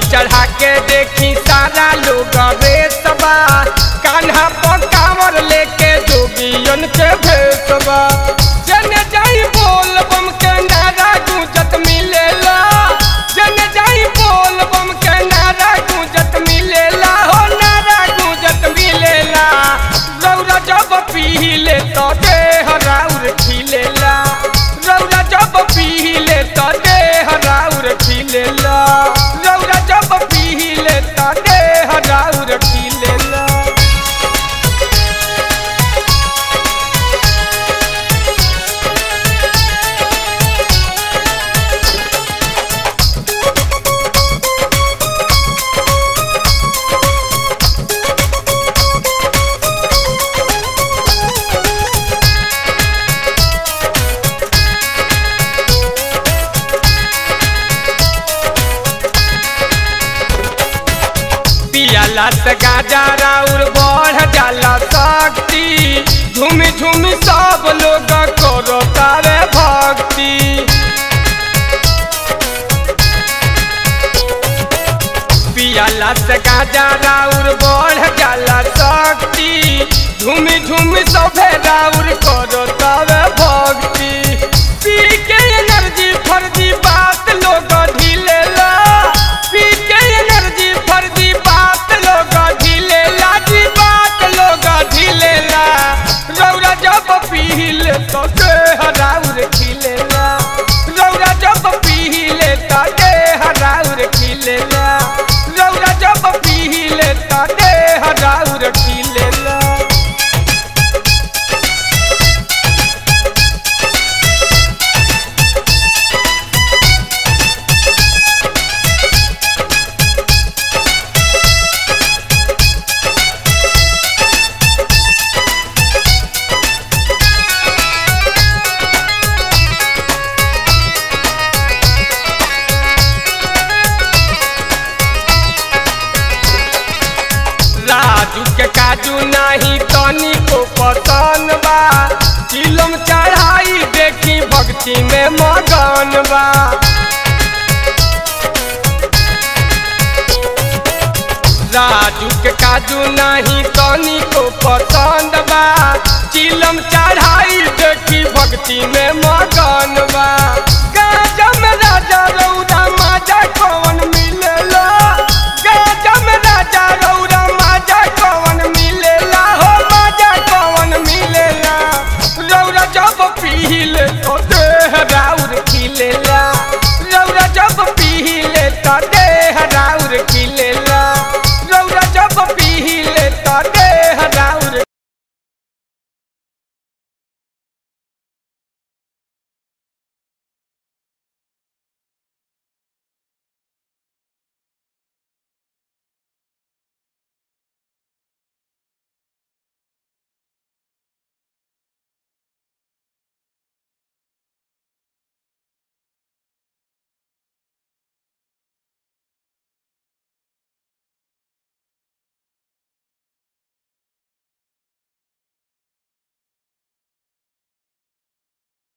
चढ़ा के देखी सारा लोग रेसबा कान्हा पर कांवर लेके जोगियन के भेसबा जने जाई बोल बम के नारा गूंजत मिलेला जने जाई बोल बम के नारा गूंजत मिलेला हो नारा गूंजत मिलेला रौरा जब पीले तो देह राउर खिलेला रौरा जब पीले तो देह राउर खिलेला रौरा जब पीले तो देह राउर खिलेला पियाला से गाजा राउर बढ़ जाला शक्ति झूम झूम सब लोग करो तारे भक्ति पियाला से गाजा राउर बढ़ जाला शक्ति झूम झूम सभे राउर करो तारे भक्ति पी के एनर्जी फर्जी बात लोग ढीलेला पी के एनर्जी फर्जी बात लोग ढीलेला जी बात लोग ढीलेला रौरा जब पीले तो देह राउर खिलेला रौरा जब पीले तो देह राउर खिलेला रौरा जब पीले तो देह राउर खिलेला राजू के काजू नाही तनी को पसंद बा चिलम चढ़ाई देखी भक्ति में मगन बा राजू के काजू नाही तनी को पसंद बा चिलम चढ़ाई देखी भक्ति में मगन बा गाजा में राजा रौदा माजा कौन